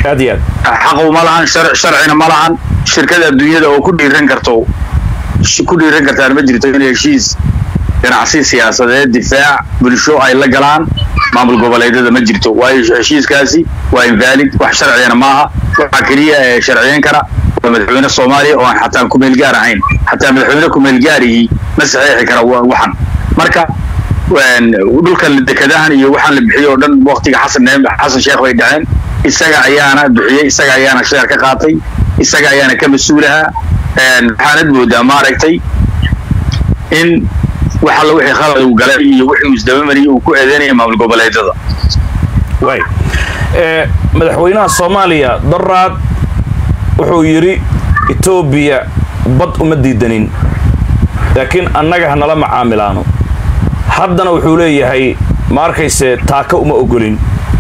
aad iyo aad xaqu ma lahan shar- sharcina ma lahan shirkada adduunyada oo ku dhiiran karto sh- ku dhiiran kartaan ma jirto in heshiis ganacsi siyaasadeed difaac bulsho ay la galaan maamul goboleedyada ma jirto waayo heshiiskaasi waa invalid wax sharciyana maaha waxaa keliya ee sharciyen kara waa madaxweyne soomaaliya oo aan xataa kumeel gaar ahayn xataa madaxweyne kumeel gaarihii ma saxeexi kara wa- waxan marka een, dhulkan dekadahan iyo waxaan la bixiyey oo dhan waqtiga xasan neem- xasan sheekh bay dhaceen isaga ayaana bixiyey isaga ayaana sheer ka qaatay isaga ayaana ka mas-uulaha een, waxaanad moodaa maaragtay in wax alla wixii khalad uu galay iyo wixii uu isdabamariyey uu ku eedeynaya maamul goboleedyada waay ee madaxweynaha soomaaliya daraad wuxuu yidhi etoobiya bad uma diidanin laakiin annaga hanala macaamilaano haddana wuxuu leeyahay ma arkayse taaka uma ogolin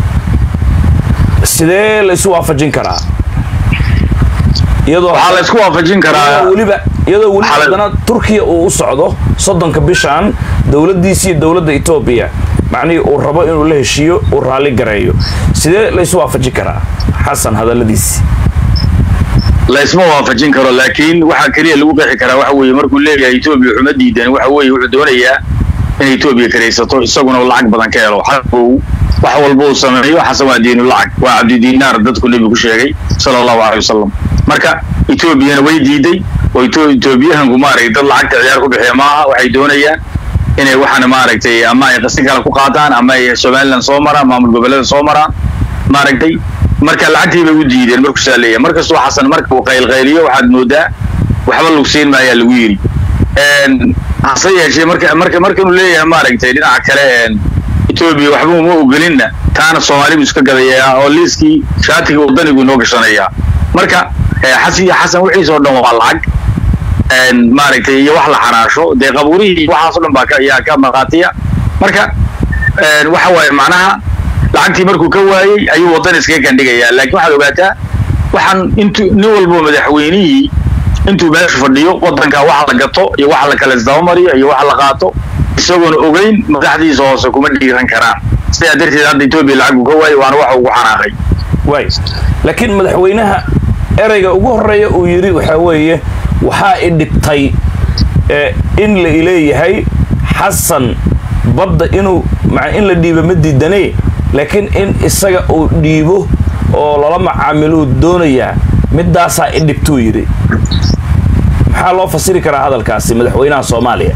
sidee la isu waafajin karaa iyadoo waxaa la isku waafajin karaa iyadoo weliba iyadoo weliba Waxaa la- haddana turkiya uu u socdo soddonka bishan dowladdiisi iyo dowladda etoobiya macnihii uu rabo inuu la heshiiyo uu raalli gareeyo sidee la isu waafajin karaa xasan hadalladiisi la isma waafajin karo laakiin waxaa keliya lagu qeexi karaa waxa weeye markuu leeyahay etoobiya xuma diidan waxa weeye wuxuu doonayaa in etoobiya karaysato isaguna uu lacag badan ka helo xaquu wax walba uu sameeyo xasan waa diinu lacag waa cabdidiinaar dadku nebigu sheegay sala allahu caleyhi wasalam marka etoobiyana way diiday oo Eto- etoobiyahanku maaragtay dad lacagta ciyaar ku bixiya maaha waxay doonayaan inay waxaana maaragtay ama ay qasi kale ku qaataan ama ay somaliland soo maraan maamul goboleeda soo maraan maaragtay marka lacagtii bay u diideen markuu saa leeyahay markastuu xasan marka uu qaylqayliyo waxaad moodaa waxba lugsiin maayaa lagu yidhi Een, hase yeeshee marka marka markanuu leeyahay maaragtay dhinaca kale een, etoobiya waxba uma ogolinna taana soomaalibu iska gadayaa oo liiskii shaatiga wadanigu inoo gashanayaa marka eh, xasan iyo xasan wixiisa oo dhan waa lacag een, maaragtay iyo wax la xaraasho dee qabuurihii iyo waxaas oo dhan baa ka yaa ka maqaatiya marka een, waxa waaye macnaha lacagtii markuu ka waayey ayuu wadan iskaga kandhigayaa laakiin waxaad ogaataa waxaan intu nin walbo madaxweynihii intuu meesha fadhiyo wadanka waxa la gato iyo waxa la kala isdabamariyo iyo waxa la qaato isagoona ogeyn madaxdiisa hoose kuma dhiiran karaan sidaa darteed hadda etoobiya lacag uu ka waayey waana waxa ugu xanaaqay waay laakiin madaxweynaha ereyga ugu horeeya uu yidhi waxaa weeye waxaa i dhibtay ee in la ileeyahay xasan badda inuu ma in la dhiibo ma diidanee laakiin in isaga uu dhiibo oo lala macaamiluu doonayaa midaasaa i dhibtuu yidhi maxaa loo fasiri karaa hadalkaasi madaxweynaha soomaaliya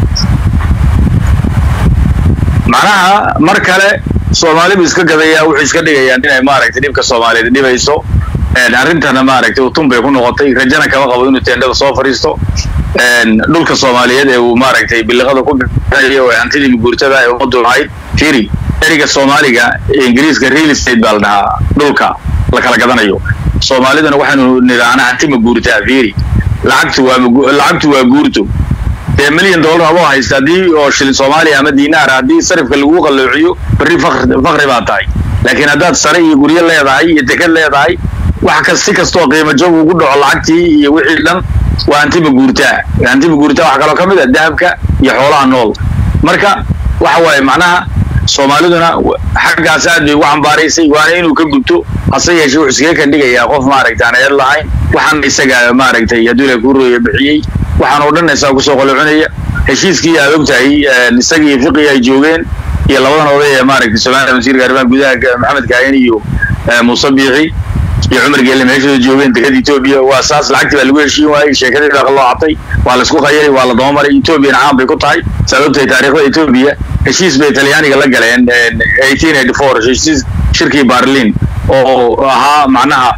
macnaha mar kale soomaalibu iska gadayaa wuxuu iska dhigayaan inay maaragtay dhibka soomaaliyeed dhibayso Een, arrintana maaragtay utun bay ku noqotay rajana kama qabo inuu teendhada soo fadhiisto Een, dhulka soomaaliyeed ee uu maaragtay biliqada ku bixinayo ee hantidii guurtada ee ummaddu lahayd firi eriga soomaaliga ee ingiriiska real estate baa la dhahaa dhulka la kala gadanayo soomaaliduna waxaanu nidhahnaa hanti ma guurtaa firi lacagtu waa magu- lacagtu waa guurto dee milyan dollar adoo haysta haddii oo shilin soomaaliya ama diinaar haddii sarifka lagu qalloociyo berri fakr- fakri baa tahay laakiin haddaad sare iyo guryo leedahay iyo deked leedahay wax kas si kastoo qiimo jab ugu dhaco lacagtii iyo wixii dhan waa hantiba guurtaa hantiba guurtaa waxaa kaloo ka mid ah dahabka iyo xoolaha nool marka waxa waaye macnaha soomaaliduna w- xaggaas aad bay ugu cambaaraysay waana inuu ka gubto hase yeeshee wuxuu iskaga kandhigayaa qof maaragtay aan eed lahayn waxaan isaga maaragtay hadduu ilaah kuu rooya bixiyey waxaan oo dhan isaga kusoo qolocinaya heshiiskii aad ogtahay een, isaga iyo fiqi ay joogeen iyo labadan oday ee maaragtay somaliland wasiirka arrimaha gudaha ka- maxamed kaahin iyo eh, muuse biixi iyo cumar geelle meeshooda joogeen dekada etoobiya waa saas lacagtii baa lagu heshiin waayey sheekadii baa loo cabtay waa laisku qayaray waa la dabamaray etoobiyana caan bay ku tahay saad ogtahay taariikhda etoobiya heshiis bay talyaaniga la galeen een, 1884 heshiis shirkii barlin oo ahaa macnaha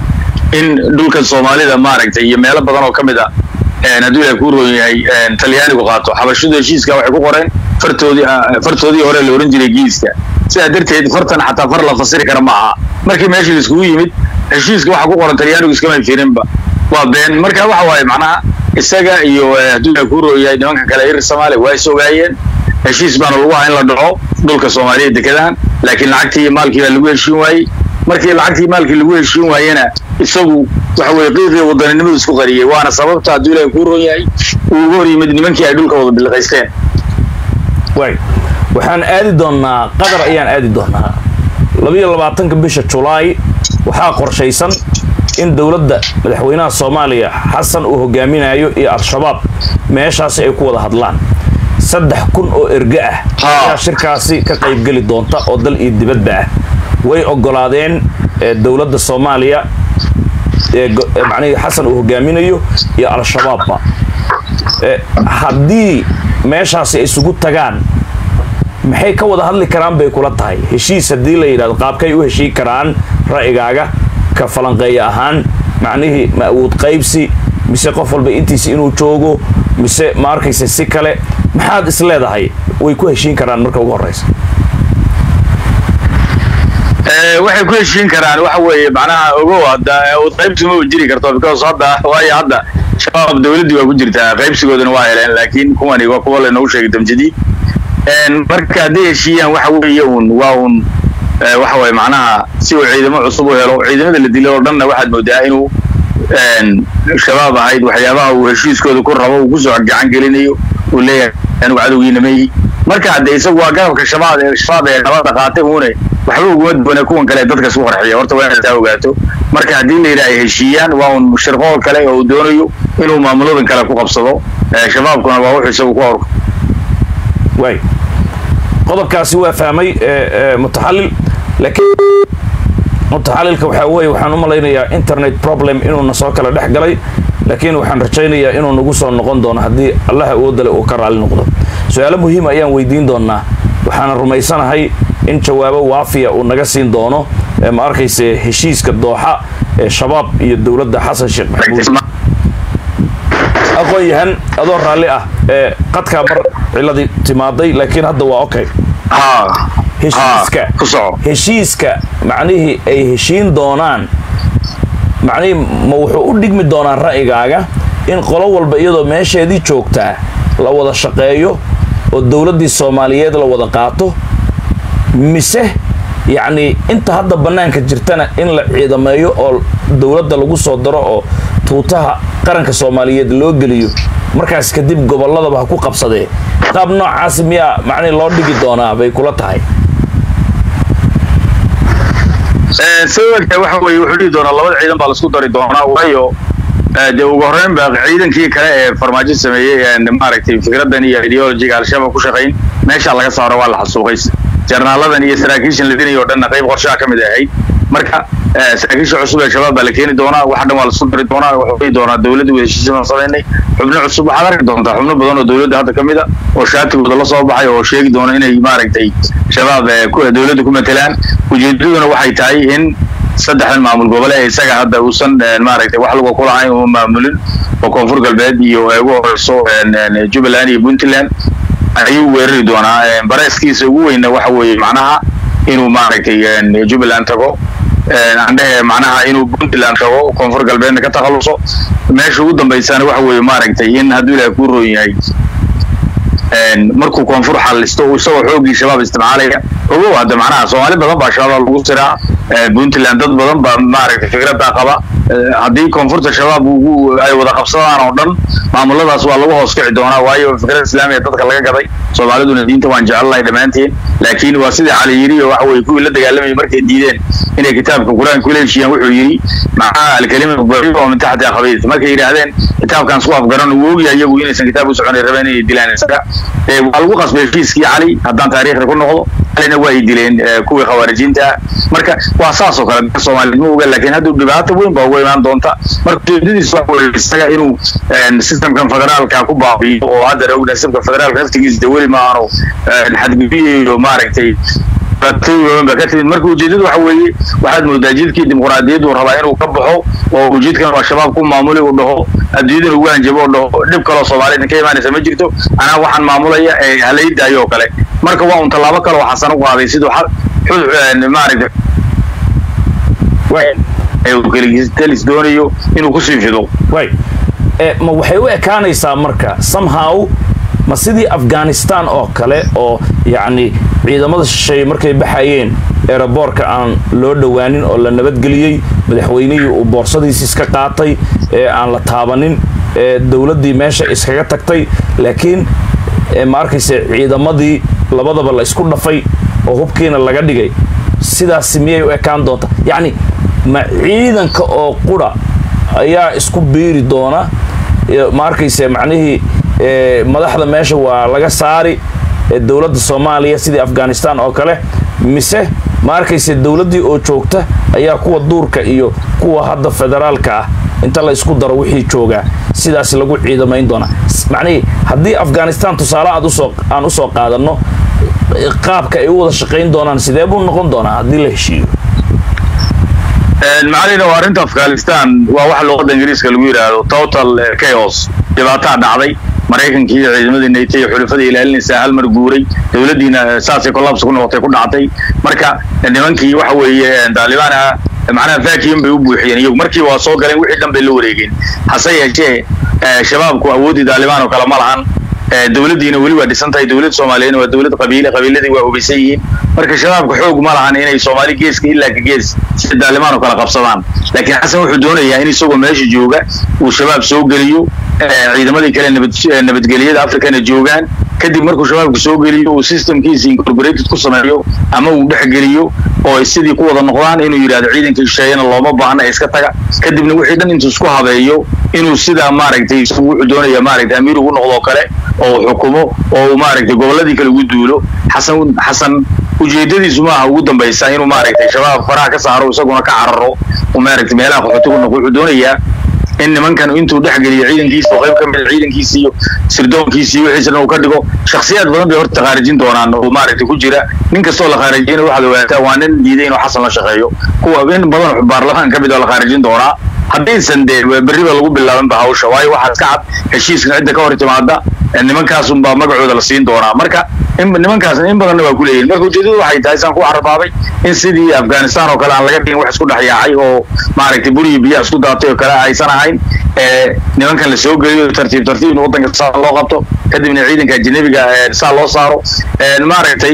in dhulka soomaalida maaragtay iyo meelo badan oo ka mid ah een, hadduu ilaah kuu roon yahay een, talyaanigu qaato xabashadu heshiiska waxay ku qoreen fartoodii ah, fartoodii hore la ohan jiray giiska sidaa darteed fartan xataa far la fasiri kara ma aha markii meeshii laiskugu yimid heshiiska waxa ku qoran talyaanigu iskama firinba waa been marka waxa waaye macnaha isaga iyo eh, hadduu ilaah kuu roon yahay nimanka kale irir soomaaliya waa is ogaayeen heshiis baana lagu ahaa in la dhaco dhulka soomaaliya dekedahan laakiin lacagtii iyo maalkii baa lagu heshiin waayey markii lacagtii maalkii lagu heshiin waayena isagu waxa weye qiiqii wadaninimadu isku qariyey waana sababta hadduu ilaahay kuu roon yahay uu ugu hor yimid nimankii ay dhulka wada biliqaysteen waay waxaan aadi doonnaa qatar ayaan aadi doonnaa labiyo labaatanka bisha julaay waxaa qorshaysan in dowladda madaxweynaha soomaaliya xasan uu hogaaminayo iyo al-shabaab meeshaasi ay ku wada hadlaan saddex kun oo erge ah ayaa shirkaasi ka qaybgeli doonta oo dal iyo dibadba ah way ogolaadeen dowladda soomaaliya macnihii xasan uu hogaaminayo iyo al-shabaabba haddii meeshaasi ay isugu tagaan maxay ka wada hadli karaan bay kula tahay heshiis haddii la yidhahdo qaabkay u heshiin karaan ra'yigaaga ka falanqeeya ahaan macnihii ma awood qaybsi mise qof walba intiisa inuu joogo mise ma arkaysa si kale maxaad is leedahay way ku heshiin karaan marka ugu horreysa waxay ku heshiin karaan waxa weeye macnaha ogow hadda qaybsi ma jiri karto because hadda waayo hadda shabaab dawladdii waa ku jirtaa qaybsigoodana waa heleen laakiin kuwani waa kuwa laynoogu sheegay damjadii marka hadday heshiiyaan waxa weeye un waa un waxa weeye macnaha si uu ciidamo cusub u helo ciidamada la dilay oo dhanna waxaad moodaa inuu shabaab ahayd waxyaabaha uu heshiiskooda ku rabo uu kusoo gacan gelinayo uu leeyahay anigu cadowgiina mayi marka hadde isagu waa garabka shabaab ee shabaab ee nabadda qaatay uune waxba uguma duwane kuwan kale dadka isku qarxiya horta waa inaad taa ogaato marka haddii la yidhaha ay heshiiyaan waa un shirqool kale oo uu doonayo inuu maamuladan kale ku qabsado shabaabkuna waa wuxuu isagu ku horko waay qodobkaasi waa fahmay mutaxallil laakiin mutaxallilka waxaa weeye waxaan u malaynayaa internet problem inuuna soo kala dhex galay laakiin waxaan rajaynayaa inuu nagu soo noqon doono haddii allaha awoodale uu ka raali noqdo su-aalo muhiim ayaan weydiin doonaa waxaana rumaysanahay in jawaabo waafiya uu naga siin doono ma arkayse heshiiska dooxa ee shabaab iyo dowladda xasan sheekh maxamuud aqoon yahan adoo raalli ah ee qadkaa mar ciladii timaaday laakiin hadda waa okay heshiiska heshiiska macnihii ay heshiin doonaan macnihii ma wuxuu u dhigmi doonaa ra'yigaaga in qolo walba iyadoo meesheedii joogtaa la wada shaqeeyo oo dowladdii soomaaliyeed la wada qaato mise yacnii inta hadda bannaanka jirtana in la ciidameeyo oo dowladda lagu soo daro oo tuutaha qaranka soomaaliyeed loo geliyo markaas kadib gobolladaba ha ku qabsadee qaab noocaasi miyaa macnihi loo dhigi doonaa bay kula tahay sababta waxa weeye wuxuu dhihi doonaa labada ciidan baa laisku dari doonaa waayo dee ugu horreyn ba ciidankii kale ee farmaajo sameeyey maaragtay fikradan iyo ideologiga al-shabaab ku shaqayn meeshaa laga saaro waa la xasuuqay jarnaaladan iyo saraakiishan la dinayo o dhanna qayb qorshaha ka mid ahayd marka saraakiisha cusub ee shabaab baa la keeni doonaa waxa dhan waa laisku dari doonaa wuxuu dhihi doonaa dowladda wada heshiisyadan samaynay xubno cusub waxaad arki doontaa xubno badan oo dowladda hadda ka mid a oo shaatigooda la soo baxay oo sheegi doona inay maaragtay shabaab dowladda ku matelaan ujeedaduna waxay tahay in saddexdan maamul gobole ee isaga hadda uusan maaragtay wax lagu kulahayn uu maamulin oo koonfur galbeed iyo ugu horeyso jubbaland iyo puntland ayuu weerari doonaa bareeskiisa ugu weyna waxa weeye macnaha inuu maaragtay jubbaland tago andhehe macnaha inuu puntland tago koonfur galbeedna ka takhaluso meesha ugu dambaysana waxa weeye maaragtay in hadduu ilaahay kuu roon yahay markuu koonfur xallisto isagoo xooggii shabaab isticmaalaya ogow hadda macnaha soomaali badan baa shabaab lagu siraa puntland dad badan baa maaragtay fikradaa qaba haddii koonfurta shabaab ay wada qabsadaan oo dhan maamuladaas waa lagu hoos kici doonaa waayo fikrada islaamiga dadka laga gaday soomaaliduna diinta waan jecelnahay dhammaanteen laakiin waa sidii cali yiri oo waxa weye kuwii la dagaalamayay markay diideen inay kitaabka qur-aanka kula heshiiyaan wuxuu yidhi macnaha alkalima bari oo min taxti akhabiis markay yidhaahdeen kitaabkan isku afgaran uu ogyahay iyagu inaysan kitaab u soconay rabeen inay dilaan isaga waa lagu qasbay heshiiskii cali haddaan taariikhda ku noqdo calina waa ay dileen kuwii khawaarijiinta ah marka waa saas oo kale dadka soomaaliyeed ma oga laakiin hadduu dhibaato weyn baa uga imaan doonta marka ujeedadiis waxa weye isaga inuu systemkan federaalka ku baabiyo oo hadda ogna systemka federaalka naftigiisa de weli ma aanu xadgudubiyayo maaragtay ba ka timid marka ujeedadu waxa weeye waxaad moodaa jidkii dimuqraadiyaddu rabaa inuu ka baxo oo ujeedkan waa shabaab ku maamuli uu dhaho adduunyadan ugu hanjabo oo dhaho dhib kaloo soomaaliyed ka imaanaysa ma jirto anaa waxaan maamulaya ee halaydayo oo kale marka waa un tallaabo kale oo xasan u qaaday siduu maaragta kelis doonayo inuu kusii fido way ma waxay u ekaanaysaa marka somehow ma sidii afghanistan oo kale oo yacni ciidamada shisheeye markay baxayeen eeraboorka aan loo dhowaanin oo la nabadgeliyey madaxweynihii uu boorsadiisi iska qaatay ee aan la taabanin ee dowladdii meesha iskaga tagtay laakiin ma arkayse ciidamadii labadaba la isku dhafay oo hubkiina laga dhigay sidaasi miyay u ekaan doonta yacni ma ciidanka oo qura ayaa isku biiri doona ma arkayse macnihii madaxda meesha waa laga saari dowladda soomaaliya sidii afghanistan oo kale mise ma arkayse dowladdii oo joogta ayaa kuwa duurka iyo kuwa hadda federaalka ah inta la isku daro wixii joogaa sidaas lagu ciidamayn doonaa macnihii haddii afghanistan tusaale aad usoo aan usoo qaadanno qaabka ay u wada shaqayn doonaan sidee buu noqon doonaa haddii la heshiiyo macalina waa arrinta afghanistan waa waxa luqadda ingiriiska lagu yidhaahdo total chaos dhibaataa dhacday maraykankii iyo ciidamadii nato iyo xulafada ilaalinaysaa hal mar guuray dowladdiina saasay collapse ku noqotay ku dhacday marka nimankii waxa weeye taalibaan ah macnaha vacuum bay u buuxiyeen iyagu markii waa soo galeen wixii dhan bay la wareegeen hase yeeshee shabaabku awooddii taalibaan oo kale ma lahan dowladdiina weli waa dhisan tahay dowlad soomaaliyeedna waa dowlad qabiile qabiiladii waa hubaysan yihiin marka shabaabka xoog ma lahan inay soomaali geeska ilaa ka gees sida daalimaan oo kale qabsadaan laakiin xasan wuxuu doonayaa in isagoo meesha jooga uu shabaab soo geliyo ciidamadii kale nabadgelyada africana joogaan kadib markuu shabaabka soo geliyo uu systemkiisa incorporated ku sameeyo ama uu dhexgeliyo oo sidii ku wada noqdaan inuu yidhahdo ciidanka shisheeyana looma baahna iska taga kadibna wixii dhan intuu isku habeeyo inuu sidaa maaragtay isagu wuxuu doonaya maaragtay amiir ugu noqdoo kale oo uu xukumo oo uu maaragtay gobolladii kale ugu duulo xasan xasan ujeedadiisu maaha ugu dambaysa inuu maaragtay shabaab faraha ka saaro isaguna ka cararo uu maaragtay meelaha qaxootigu noqo wuxuu doonayaa in nimankan intuu dhexgeliyo ciidankiisa oo qayb ka mid ciidankiisa iyo sirdoonkiisa iyo wixiisa dhan uu ka dhigo shakhsiyaad badan bay horta khaarijin doonaan oo maaragtay ku jira nin kastoo la khaarijiyana waxaad ogaataa waa nin diiday inuu xasan la shaqeeyo kuwa in badan baarlamaan ka mid oo la khaarijin doonaa haddaysan dee berriba lagu bilaabanba hawsha waayo waxaa iska cad heshiiskan cidda ka hor timaada nimankaasunbaa magacooda la siin doonaa marka nimankaasna in badanna waa ku leeyihin marka ujeedadu waxay tahay saan ku carrabaabay in sidii afghanistan oo kale aan laga dhigin wax isku dhex yaacay oo maaragtay buriyi biyaha isku daatay oo kale aysan ahayn nimankan la soo geliyo tartiib tartiib in waddanka saa loo qabto kadibna ciidanka ajanabiga saa loo saaro maaragtay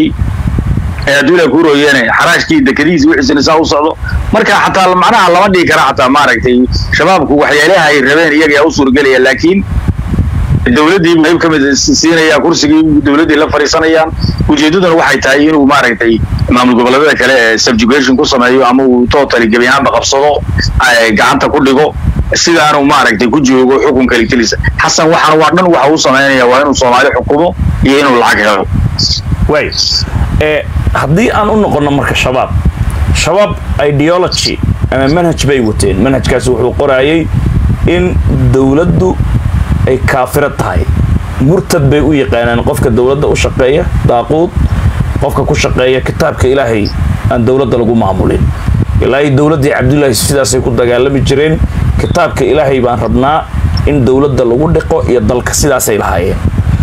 hadduu ilaa kuurooyeene xaraashkii dekadihiisa wixiisina saa u socdo marka xataa macnaha lama dhigi kara xataa maaragtay shabaabku waxyaalaha ay rabeen iyaga u suuragelaya laakiin dowladdii qayb ka mid siinaya kursigii dowladdii la fadhiisanayaan ujeeddaduna waxay tahay inuu maaragtay maamul goboleedyada kale ee subjugation ku sameeyo ama uu totally gebi ahaanba qabsado gacanta ku dhigo sidaanu maaragtay ku joogo xukun kalikelisa xasan waxaan waa dhan waxa uu samaynaya waa inuu soomaali xukumo iyo inuu lacag helo way haddii aan u noqonno marka shabaab shabaab ideology ama manhaj bay wateen manhajkaasi wuxuu qoraayay in dowladdu ay kaafiro tahay murtad bay u yaqaanaan qofka dowladda u shaqeeya daaquud qofka ku shaqeeya kitaabka ilaahay aan dowladda lagu maamulin ilaahay dowladdii cabdullaahi sidaasay ku dagaalami jireen kitaabka ilaahay baan rabnaa in dowladda lagu dhiqo iyo dalka sidaasay lahaayeen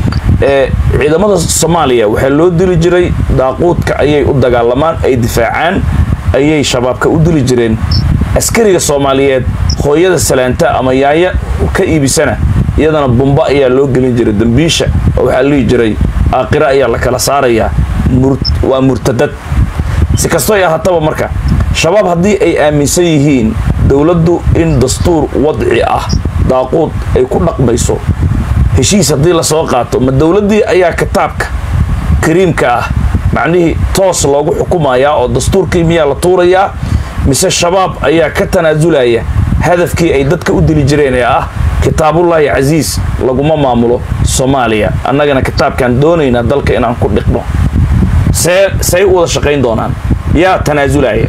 ciidamada soomaaliya waxaa loo dili jiray daaquudka ayay u dagaalamaan ay difaacaan ayay shabaabka u dili jireen askariga soomaaliyeed hooyada salaanta ama yaaya ka iibisana iyadana bumba ayaa loo gelin jiray dambiisha oo waxaa lihi jiray aakhira ayaa la kala saarayaa waa murtadad si kastoo ay ahaataba marka shabaab haddii ay aaminsan yihiin dowladdu in dastuur wadci ah daaquud ay ku dhaqmayso heshiis haddii lasoo qaato ma dowladdii ayaa kitaabka kariimka ah macnihii toos loogu xukumayaa oo dastuurkii miyaa la tuurayaa mise shabaab ayaa ka tanaasulaya hadafkii ay dadka u dili jireen ee ah kitaabullaahi casiis laguma maamulo soomaaliya annagana kitaabkaan doonaynaa dalka inaan ku dhiqno see say u wada shaqayn doonaan yaa tanaasulaya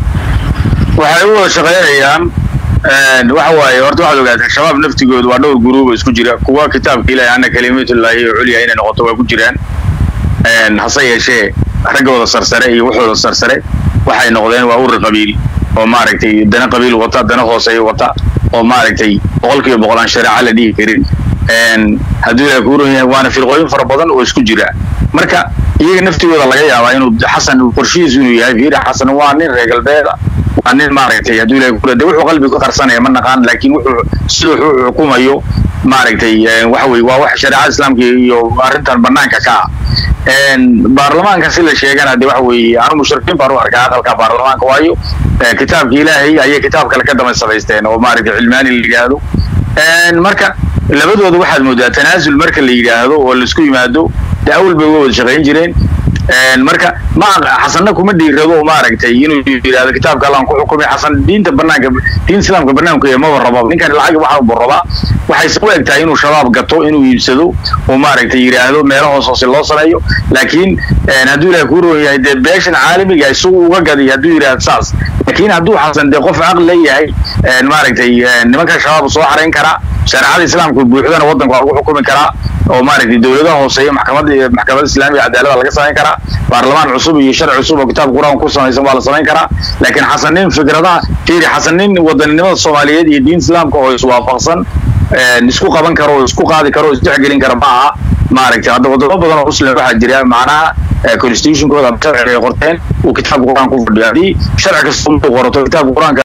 waxay u wada shaqaynayaan waxa waaye horta waxaad ogaataa shabaab naftigoodu waa dhowr guruuba isku jira kuwa kitaabka ilaahi ana kalimatullaahi oo culya inay noqoto waa ku jiraan hase yeeshee raggooda sarsare iyo waxooda sarsare waxay noqdeen waa urur qabiil oo maaragtay dana qabiil wata dana hooseeya wata oo maaragtay boqol kiiba boqol aan shareeca la dhihi karin hadduu ilaah kuu ron yahay waana firqooyin fara badan oo isku jira marka iyaga naftigooda laga yaabaa inuu xasan qorshihiisu inuu yahay fiiri xasan waa nin reer galbeeda waa nin maaragtay hadduu ilaah kuu de wuxuu qalbi ka qarsanaya ma naqaan laakiin wuxuu sida wuxuu xukumayo maaragtay waxa weye waa wax shareecada islaamka iyo arrintan banaanka ka ah baarlamaanka si la sheegana de waxa weeye anu mushrikiin baan u arkaa aqalka baarlamaanka waayo kitaabka ilaahay ayay kitaab kale ka daba samaysteen oo maaragtay cilmaani la yidhaahdo marka labadooda waxaad moodaa tanaasul marka la yidhaahdo oo laisku yimaado de awal bay uga wada shaqayn jireen marka ma xasanna kuma dhiirado maaragtay inuu yidhahdo kitaabka allaan ku xukumay xasan diinta banaanka diin islaamka banaanku yahay maba rabo ninkan lacag waxa buu rabaa waxayse u eg tahay inuu shabaab gato inuu iibsado oo maaragtay yidhaahdo meelo hoos hoose loo sameeyo laakiin hadduu ilahay kuu roon yahay dee beeshan caalamiga isagu uga gaday hadduu yidhahdo saas laakiin hadduu xasan dee qof caqli leeyahay maaragtay nimanka shabaab soo xarayn karaa shareecada islaamka buuxdana waddanka waa lagu xukumi karaa oo maaragtay dowladaha hooseeya maxkamada maxkamadda islaamiga cadaalada laga samayn karaa baarlamaan cusub iyo sharci cusub oo kitaabka qur-aanka ku samaysan waa la samayn karaa laakiin xasanin fikradaha fiiri xasanin wadaninimada soomaaliyeed iyo diin islaamka oo iswaafaqsan isku qaban karo oo isku qaadi karo oo isdhexgelin kara ma aha maaragtay hadda wadamo badan oo muslim waxaa jira macnaha constitutionkooda ama sharciga ay qorteen uu kitaabka qur-aanka ku fadhiyo haddii sharci kasta uu qorato kitaabka qur-aanka